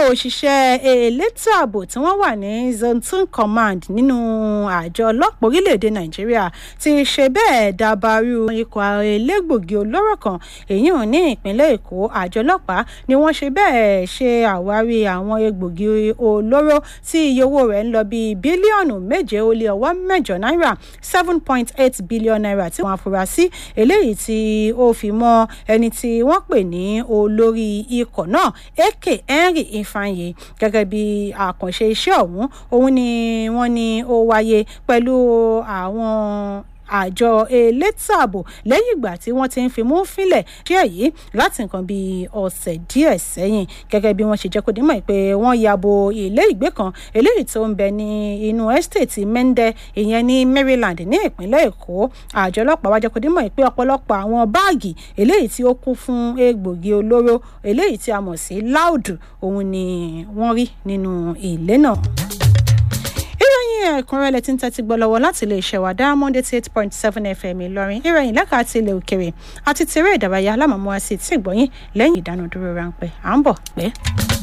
òṣìṣẹ́ elétò ààbò tí wọ́n wà ní zone two command nínú àjọ ọlọ́pàá orílẹ̀-èdè nàìjíríà ti ṣe bẹ́ẹ̀ dabarú ikọ̀ elégbògi olóró kan èyí ò ní ìpínlẹ̀ èkó àjọ ọlọ́pàá ni wọ́n ṣe bẹ́ẹ̀ ṣe àwárí àwọn egbògi olóró tí iye owó rẹ̀ ń lọ bíi bílíọ̀nù méje ó lé ọwọ́ mẹ́jọ náírà seven point eight billion naira tí wọ́n afurasí eléyìí tí ó fi mọ́ ẹni tí wọ́n pè ní olórí ikọ̀ náà eke henry ifeanyi gẹ́gẹ́ bí àkànṣe iṣẹ́ ọ̀hún òun ni wọ́n ní ó wáyé pẹ̀lú àwọn àjọ elétò ààbò lẹ́yìn ìgbà tí wọ́n ti ń fimú fínlẹ̀ díẹ̀ yìí láti nǹkan bíi ọ̀sẹ̀ díẹ̀ sẹ́yìn gẹ́gẹ́ bí wọ́n ṣe jẹ́ kó dímọ̀ pé wọ́n ya bo ilé ìgbé kan eléyìí tó ń bẹ ní inú ẹ́stéètì mẹ́ndẹ́ ìyẹn ní maryland ní ìpínlẹ̀ èkó àjọ ọlọ́pàá wá jẹ́ kó dímọ̀ pé ọ̀pọ̀lọpọ̀ àwọn báàgì eléyìí tí ó kún fún egbògi olóró eléyìí tí a mọ̀ sí láùdù òun ni wọ́n rí nínú ilé náà ìròyìn ẹ̀kúnrẹ́lẹ̀ tí ń tẹ́tí gbọ́ lọ́wọ́ láti ilé iṣẹ́ wa diamond eighty eight point seven fm ìlọrin ìròyìn lẹ́ka àti ilẹ̀ òkèrè àti tèrè ìdárayá alámọ̀mọ́ àti tí ìgbọ̀nyìn lẹ́yìn ìdánudúró ráńpẹ́ à ń bọ̀ pẹ́.